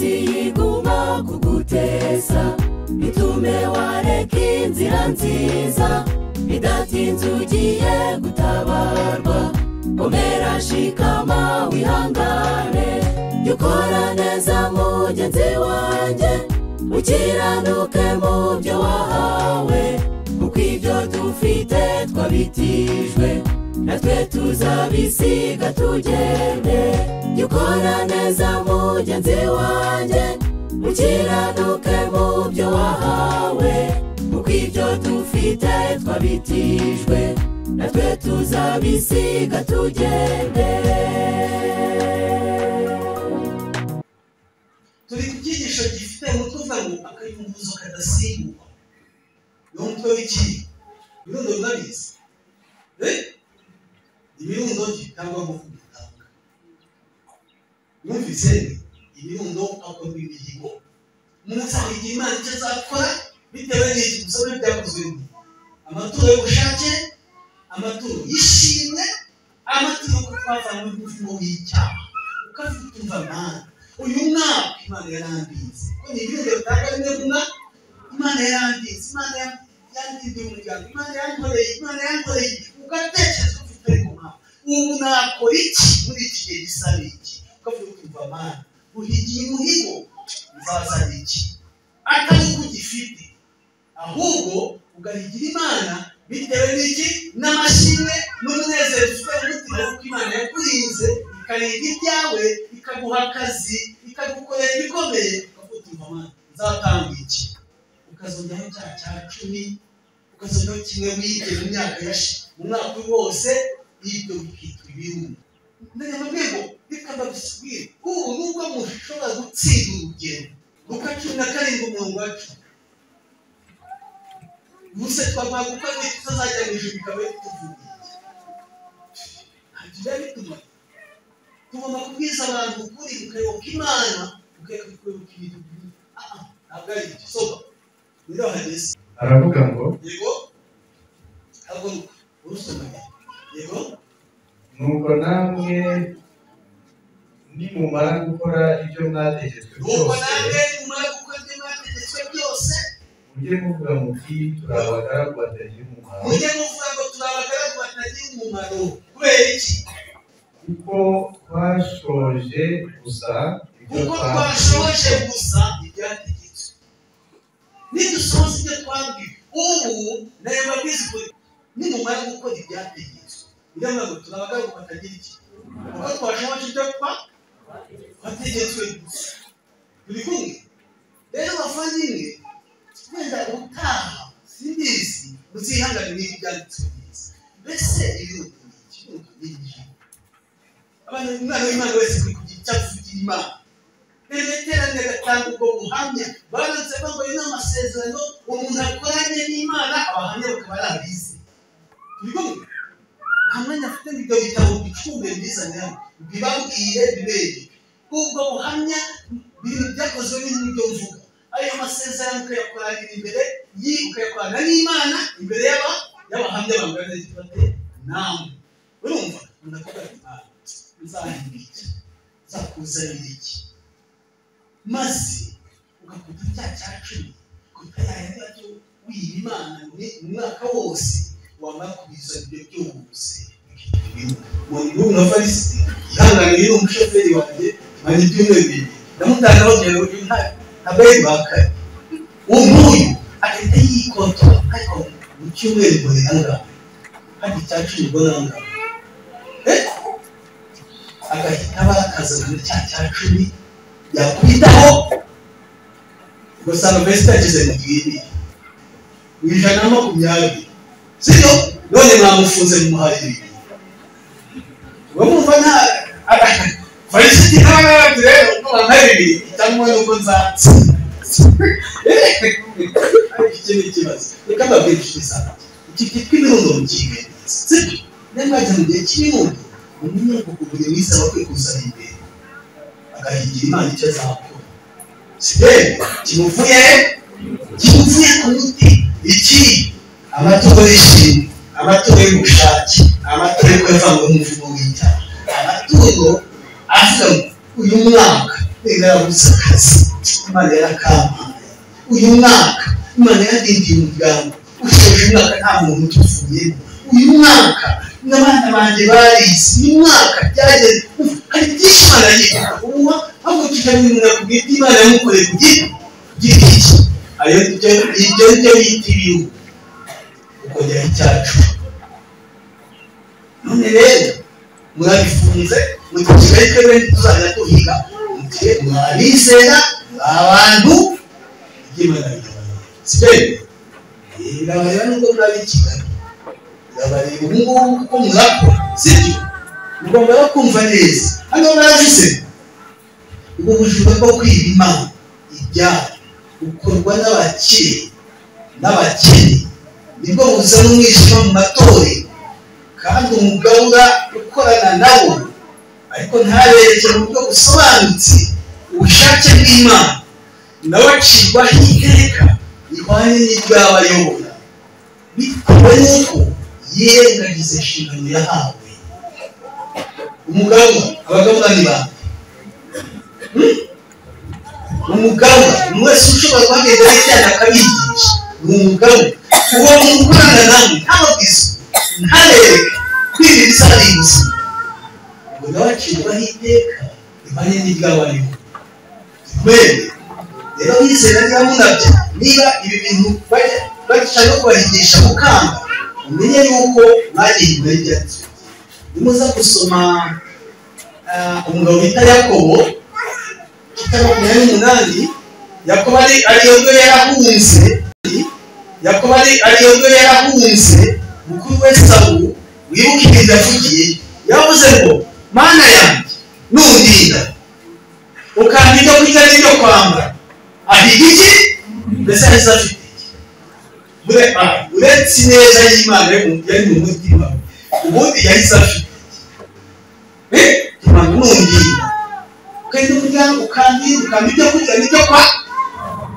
ntiyiguma kuguteza bitume wareka inzira nziza bidatinze ugiye gutabarwa komera shikama wihangane jya ukora neza mugenzi wanjye ukiranuke mu byo wahawe kuko ibyo dufite twabitijwe natwe tuzabisiga tugende jya ukora neza mugenzi wanjye ukiranuke mu byo wahawe kuko ibyo dufite twabitijwe natwe tuzabisiga tugende dore icyigisho gifite umutwe uvuga ngo akayunguruzo kadasimburwa ni umutwe w'ikibi ibirundo bibabizi ibirundo bitangwa mu kubitanga mwumvise ibirundo ntabwo ni imihigo umuzahiga imana icyo azakora bitewe n'iki gusa biba byakozwe amaturo y'ubushake amaturo y'ishimwe amaturo yo kutwavana n'umuvumo w'icyaha ukafite umva amahanga uyu mwaka imana yarangiza ko ni ibirundo bitanga bimwe kumwa imana yarangiza imana yangiza umuryango imana yankoreye imana yankoreye ugatekereza ufite ariko mwaka ubu nakora iki muri iki gihe gisa n'iki ukavuga ukumva amana uhigiye umuhigo uzazana iki atari uko ugifite ahubwo ugahigira imana bitewe n'iki n'amashimwe n'umunezero ufite mu mutima kuko imana yakurinze ikarinda ibyawe ikaguha akazi ikagukorera ibikomeye ukavuga imana nzatanga iki ukazongeraho cya cya cumi ukazongeraho kimwe wibye mu myaka yashize mu mwaka uri wose ibyo bikitwa ibirundo menya mu rwego bikaba bisubire ubu nubwo mushobora gutsinda urugendo luka cumi na karindwi umurongo wa cumi gusa twavuga kuko ari tutazajya mu ijuru bikaba bituvugiye ntacyo biba bituma tugomba kubwiza abantu ukuri tukayoboka imana tukayoboka kuyoboka ibintu aha ntabwo ari ibyo soba rero hageze aravuga ngo yego haguruka urusomanye yego nuko namwe nimumara gukora ibyo mwategetswe nuko byose namwe mumara gukora ibyo mwategetswe byose mujye muvuga muti turi abagaragu batagira umumaro mujye muvuga ngo turi abagaragu batagira umumaro kubera iki kuko twashoje gusa ibyo kuko twakoze twashoboje gusa ibyategetswe nidusohoza ibyo twabwiwe ubu nayo mabwiriza ukuri nimumara gukora ibyategetswe niyo mpamvu turi abagaragu batagira iki kuko twashoboje ibyo twa twategetswe gusa turi kumwe rero bavandimwe wenda utaha simbizi muzihangane n'ibi byanditswe neza mbese ibirundo ni iki ibirundo ni iki abantu umwana w'imana wese kuri kugira icyo avugira imana bereterane gatanga ubwo buhamya baranze bambaye n'amasezerano umuntu akoranye n'imana abahamya bakaba ari abizi turi kumwe nta mwanya afite ngo ibyo bitabo bicumbe bizane bibabwire bibereye ubwo buhamya ibintu byakozwe n'ibyo mvuga ayo masezerano ukayakoranira imbere yi ukayakorana n'imana imbere y'aba y'abahamya bangana n'igifate namwe urumva umuntu akubwira ati "Ah, nzahinga iki nzakuzanira iki maze ugakunda cya cya cumi kutayahindatu wiha imana ni umwaka wose wamara kubiza ibyo byose ubu na farisi ihangane yari umushoferi wanjye mara ibyumweru bibiri ndamutanga bagira ngo nta ntabwo ari bakaye uwo nguyu agahita yikoto ariko mu cyumweru ngo ni angahe kandi cya cumi ngo ni angahe Eh? agahita bakazana cya cya cumi yakwitaho ugasanga mbese itageze mu gihe mu ijana na makumyabiri sibyo none mwamufunze mu muhahiri bamwumva nta farisiti ntabwo rero ntabwo bibiri cyangwa nuko nzatse iki ni ikibazo reka mbabwire inshuti zanjye iki cyitwa ibirundo mu kigo sibyo niyo mwajya mu gihe cy'ibirundo umenye kugura ibisaba kwikuzanya imbere agahingira imana icyo azakora sibere kimuvuye kimuvuye ku muti iki amatungo y'ishimwe amatungo y'ubushake amatungo yo kuyavanga mu muvugo w'icyaha amatungo avuga ngo uyu mwaka yarabuze akazi imana yarakambaye uyu mwaka imana yadindiye umuryango ushoje umwaka nta muntu utuvuyemo uyu mwaka n'abana banjye barize uyu mwaka byageze hari byinshi imana yagiye kuguha ahubwo tukamenya ku bwite imana yamukoreye ku giti giti cye ayo ibyo ni byo bita ibihu ukongera icyacu none rero murabifunze mu kigali twebwe ntituzajya duhiga mugihe mwarizera abantu ry'imana ritabara sibere birabareba nubwo muraba i kigali birabareba ubu ngubu kuko murakora sibyo mugomba no kumva neza hano murabize ubwo bujura bwo kwiba imana ibyara bukorwa n'abakire n'abakene nibwo buzana umwijima mu matorero kandi umugabura ukorana nabo ariko ntabereke mu buryo busobanutse ubushake bw'imana nawe acirwaho iteka rihwanye n'iryaba ayobora bitewe n'uko yirengagiza inshingano yahawe umugabura abagabura ni bande Hmm? umugabura umuntu wese ushobora kuhagenda yajyana akabigisha ni umugabura uwo mukorana nawe ntababwiza ntarereka kwiririza ari inzu ngo nabacirwaho iteka impande n'iry'abariho mwene rero wizera niba munabyo niba ibi bintu bashaka kubahigisha mukanga mumenye yuko mwagiye imbere ryacyo nimuza gusoma ah, umugabo bita yakobo kitaba makumyabiri n'umunani yakobo ari ariyo rwe yarahunze yakobo ari ariyo rwe yarahunze mukuru we sawu wibuke ibintu yavugiye yavuze ngo mana yanjye nundinda ukampa ibyo kurya n'ibyo kwambara ahiga iki mbese ahise afite iki Ah, uretse ineza y'imana yari mu- yari mu mutima we, ubundi yahise afite iki Eh, imana nundinda ukagenda kurya ukambi ukambi ibyo kurya n'ibyo kwa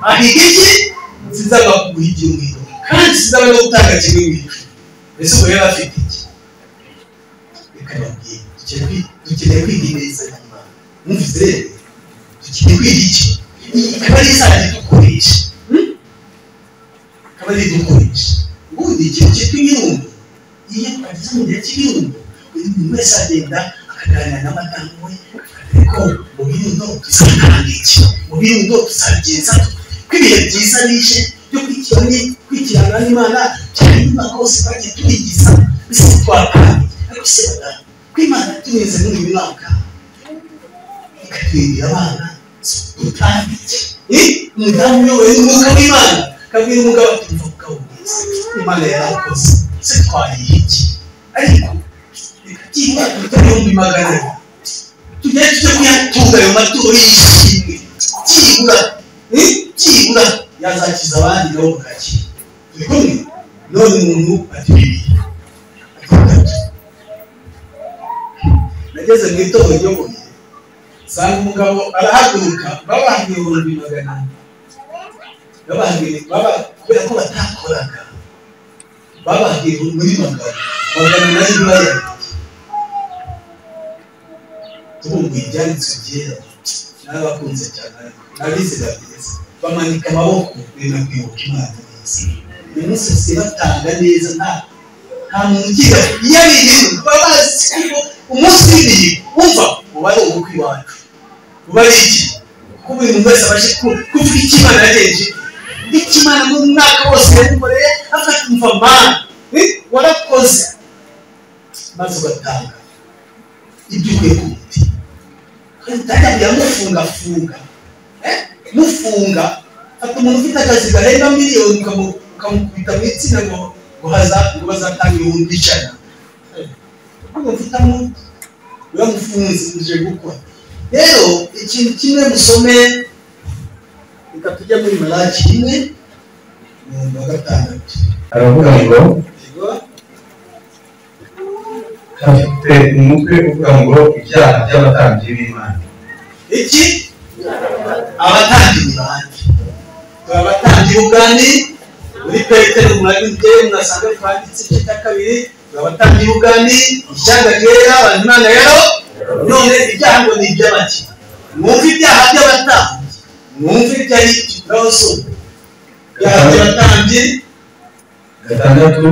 ahiga iki sinzaba kuguha igihugu kandi sinzaba no gutanga kimwe mu icumi mbese ubwo yari afite iki bikanabwiye dukeneye kwiga ineza y'imana mwumvise rero dukeneye kwiga iki Iyi ikaba ari isaha idukoresha hmm? ikaba ari idukoresha ubundi ikintu cyitwa inyundo iyo ageze mu gihe cy'inyundo uyu muntu wese agenda akaganira n'amadamu we ariko mu birundo tuzatanga iki mu birundo tuzabigenza dute? ko ibihe byiza bije byo kwikirana kwikirana n'imana cyane nyuma rwose bagiye tubigiza bisa twakandi ariko se badamu ko imana tumeze muri uyu mwaka ikatwirira abana dutandike umudamu uyoboye n'umwuka w'imana kabwira umugabo ati mvuga ubwiza imana yarakoze se twariye iki ariko reka byibura tutayombi magana ane tujye tujya kuyatunga ayo maturo yishimwe byibura eh, byibura yazakiza abandi nabo bugakira turi kumwe none umuntu ati bibiliya ati gatatu nageze mu itorero ryoboye nsanga umugabo arahaguruka babahagiye ibihumbi magana ane babahagiye baba kubera ko batakoraga babahagiye muri magana magana ane y'ibaya tubumbuye ibyanditswe byera n'abakunze cyane n'abizera beza bamanika amaboko benda kwibuka imana neza uyu munsi basigaye batanga neza nta nta muntu ugira iyo ari ibintu baba bazi kuko umunsi w'ibihe wumva uba ari ubukwe iwacu uba ari iki ko buri muntu wese abashe ku- kuvuga icyo imana yagenje icyo imana mu mwaka wose yamukoreye akatumva mana eh, warakoze maze ugatanga ibyo ukwiye kundi kandi data biramufungafunga Eh, mufunga fata umuntu ufite akazi garenga miliyoni ukamu- ukamukubita mu itsinda ngo ngo haza- ngo bazatanga ibihumbi ijana ubwo mfitamo uramufunze uje gukora rero ikintu kimwe musome reka tujya muri maraki rimwe mirongo ya gatandatu aravuga ngo Yego. afite umutwe uvuga ngo ibyaha by'abatambyi b'imana iki abatambyi ni bande turi abatambyi b'ubwami muri petero murabibye murasanga twanditse igice cya kabiri turi abatambyi b'ubwami ishyanga ryera abantu imana rero none ibyaha ngo ni iby'abake mwumve ibyaha by'abatambyi mwumve ibyo ari ikibazo ibyaha by'abatambyi gatandatu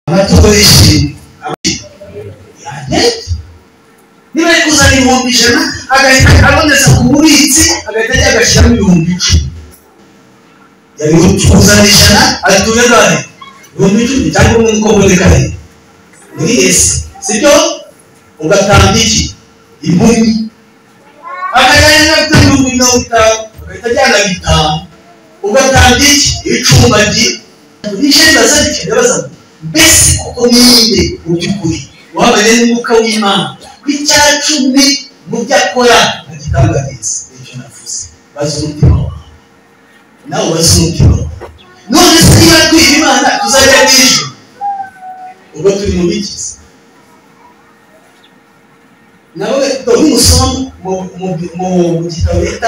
amatungo yishimye yahita niba ari kuzana ibihumbi ijana agahita aboneza ku mubitsi agahita ajya agashyiramo ibihumbi icumi yari kuzana ijana atuye gare ibihumbi icumi cyangwa umwe uko bubonekaye muri ese sibyo ugatanga iki impumi akajyana gutanga ibihumbi mirongo itanu agahita ajyana bitanu ugatanga iki ibicumba gihe nishimye bazanye ikintu bazanye mbese koko ninde mu by'ukuri wabanye n'umwuka w'imana ku icya cumi mu byo akora agitangariza nicyo navuze bazi umutima wawe nawe bazi umutima wawe none se niba twiha imana tuzajya mu ijuru ubwo turi mu bigize nawe dore umusoma mu- mu- mu- mu gitabo bita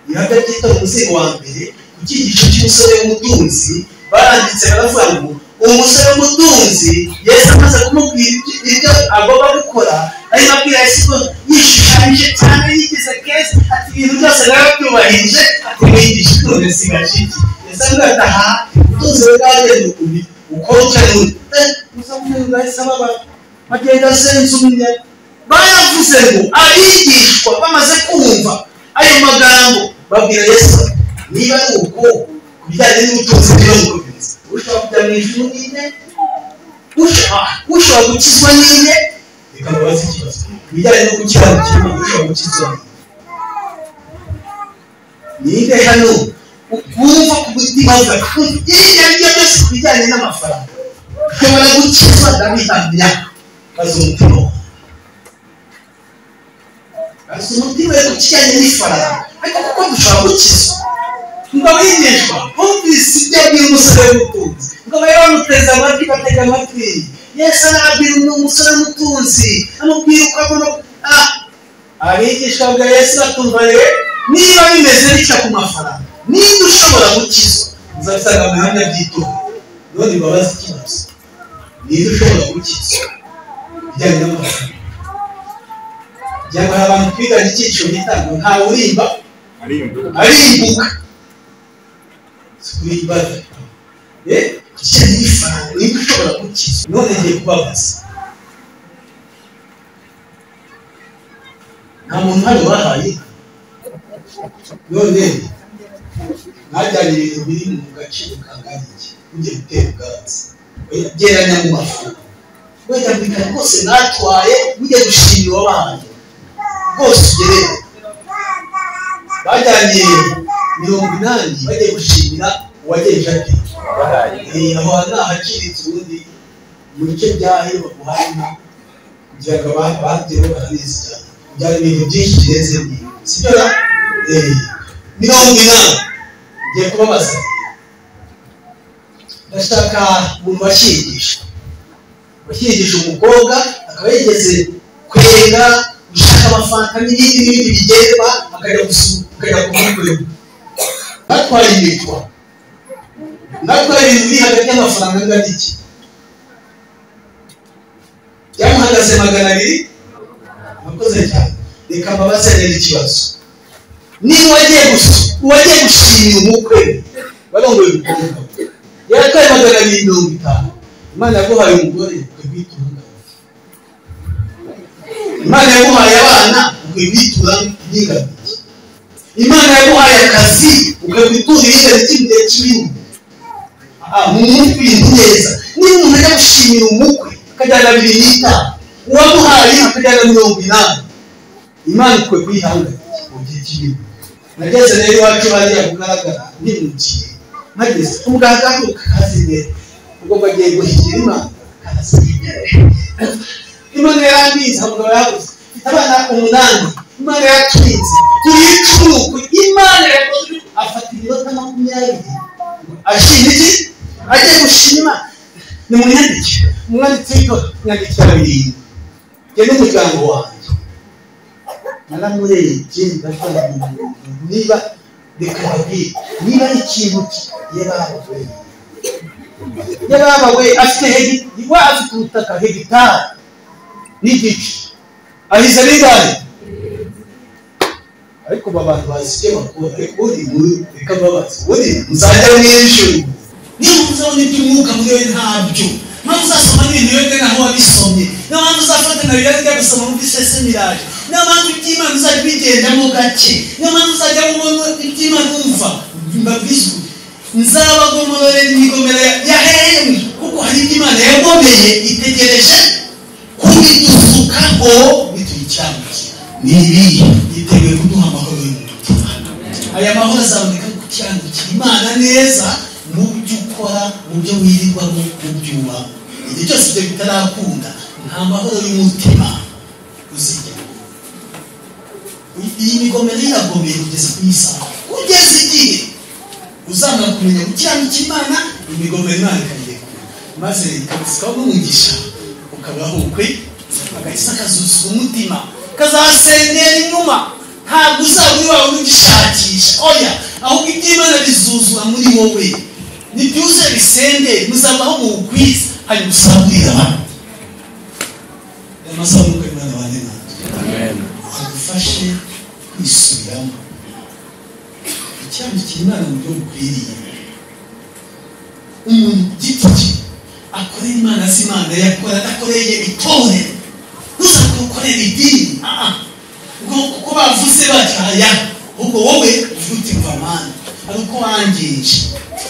ihanga ry'itoro umuzingo wa mbere ku cyigisho cy'umusore w'umutunzi baranditse baravuga ngo umusore w'umutunzi yesu amaze kumubwira ibyo- ibyo agomba gukora ari nabwira yesu ko yishushanyije cyane yigize keza ati ibintu byose narabyubahirije ati mwigisha none sigaje iki yesu avuga ati aha ubutunzi bwawe ni ubu ukora ukeneye musa kumwe bahise babaga bagenda asenze umunyaga baravuze ngo abigishwa bamaze kumva ayo magambo babwira yesu niba ari uko ku bijyanye n'ubutunzi bw'ibyokurya ushobora kujya mu ijuru n'ine usha- ushobora gukizwa n'ine reka mubaze ikibazo ku bijyanye no gukiranukirwa ushobora gukizwa n'ine ninde hano ukumva ku mutima wawe kumva iriya ryo byose ku bijyanye n'amafaranga ushobora gukizwa ndabihamya maze umutima wawe Asa umutima we ku kijyanye n'ifaranga ariko kuko dushobora gukizwa ngo abigishwa bumvise ibyo abwira umusore w'umutunzi ngo babe bamuteze amatwi batega amatwi yesu arabwira uno musore w'umutunzi amubwira uko agomba ah abigisha bwa yesu batumva rero niba bimeze bitya ku mafaranga niba ushobora gukizwa uzabisanga mu bihamya by'itora none babaze ikibazo niba ushobora gukizwa bijyanye n'amafaranga byamara abantu twiganye icyiciro gitanu ntawe urimba arimbuka kuyibaza kugira n'ifaranga niba ushobora gukiza none ngiye kubabaza nta muntu hano bahaye inka. none mwajyanye ibintu biri mu gaciro kangana iki mugiye gutera ubwatsi Oya, geranya mu mafunguro wenda mbika rwose natwaye mujye gushimira uwabahaye rwose ugereye bajyanye mirongo inani bajya gushimira uwagenje ati aho hari ahaciriritse ubundi mu bice bya hero buhana ibyago batewe barabizi cyane byari ibintu byinshi kirenze ibi sibyo mirongo inani ngiye kubabaza ndashaka mu bashigisha bashigisha umukobwa akaba yigeze kwera gushaka amafanta n'ibindi n'ibindi bigenda akajya gusuka akajya kumukorera natwara imikwa natwara ibintu biri hagati y'amafaranga angana iki byamuhagaze magana abiri murakoze cyane reka mbabaze neza ikibazo niba wagiye gushima wagiye gushima umukwe barongoye umukobwa yaratwaye magana abiri mirongo itanu imana yaguhaye umugore ukwiye kwitunga imana yaguhaye abana ukwiye kwitura n'ingabire imana yaguhaye akazi ukwiye kwitura ingabire cy'igihe kinini aha mu mutwe neza niba umuntu ajya gushimira umukwe akajyana abiri n'itanu uwamuhaye akajyana mirongo inani imana ikwe kuyihangarira mu gihe kinini nageze rero iwacu hariya kugaragara ntimukiye nageze ubwagaruka kazi imbere ubwo bagiye guhigira imana kazi imbere imana yarangiza ngo yabuze abana umunani imana yakinze turi icuruku imana yakoze afata iminota makumyabiri ashima iki agiye gushima ni mwandike umwanditsi w'ibyo mwandikira babiri njye n'umuryango wanjye naramurebye ndakora niba reka babwire niba ari ikintu yabawe yabawe afite hegi wa afite ubutaka hegitari n'igice ahize n'igare ariko abantu bazi ibyo bakora ariko uri muri reka babaze uri muzajya mu ijuru niba uzabona iby'umwuka muri we ntabyo mpamvu uzasoma n'ibintu webwe ntaho wabisomye niyo mpamvu uzafata nka biriya bijya gusoma muri sese miraje niyo mpamvu iby'imana uzajya ubigendamo gake niyo mpamvu uzajya ubona iby'imana wumva mbabwizwe nzabagomororera imigomero yahereye kuko hari iby'imana yagomeye itegereje kubidusuka ngo bituyicambukira ni ibihe yiteguye kuduha amahoro y'umutima aya mahoro azaboneka ku cyambukira imana neza mu byo ukora mu byo wirirwamo mu byo ubaho igihe cyose ibyo bitarakunda nta mahoro y'umutima uzijya iyi migomero iragomeye kugeza ku isaha kugeza igihe uzanga kumenya gukiranukira imana imigomero imana ikayirekura maze ikabusikaho n'umugisha ukabaho ukwe agahita kazuzuzwa umutima kazasengera inyuma ntabwo uzaba uri wawe ugishakisha oya ahubwo iby'imana bizuzura muri wowe nibyuze bisende muzabaho mu bukwiza hanyuma usangurire abandi aya masaha nuko imana bane natwe agufashe kwisubiramo icyambikira imana mu buryo bukwiriye umuntu ku giti cye akorera imana azi imana yakora adakoreye itorero uzakukorera idini aha ubwo kuko bavuze batya ubwo wowe uvuga uti mva mwana hari uko wangije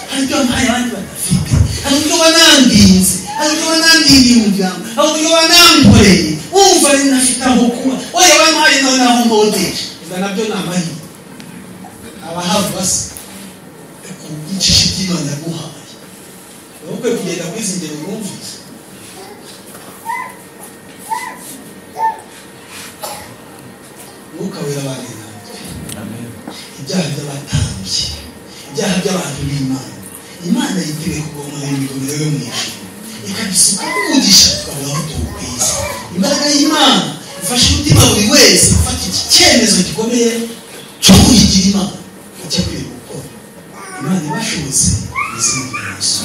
hari ibyo ntayo abandi badafite hari uburyo wanandinze hari uburyo wanandingiye umuryango hari uburyo wanankoreye wumva ari ntafite aho kuba oya bampaye nawe naho mbodeje iza nabyo ni amahirwe abahabwa se ku bw'icisha iby'imana yaguhaye wowe ukwiye kugenda kuri izi ngero wumvise mwuka wera abandi natwe ibyaha by'abatambyi ibyaha by'abantu b'imana imana yiteguye kugomora imigomero yo mu ijuru ikabisuka umugisha tukabonaho tuwukwiza imbaraga y'imana ifasha umutima buri wese gufata iki cyemezo gikomeye cyo kuyigira imana icyo akwiye gukora imana ibashobotse izindi ngeso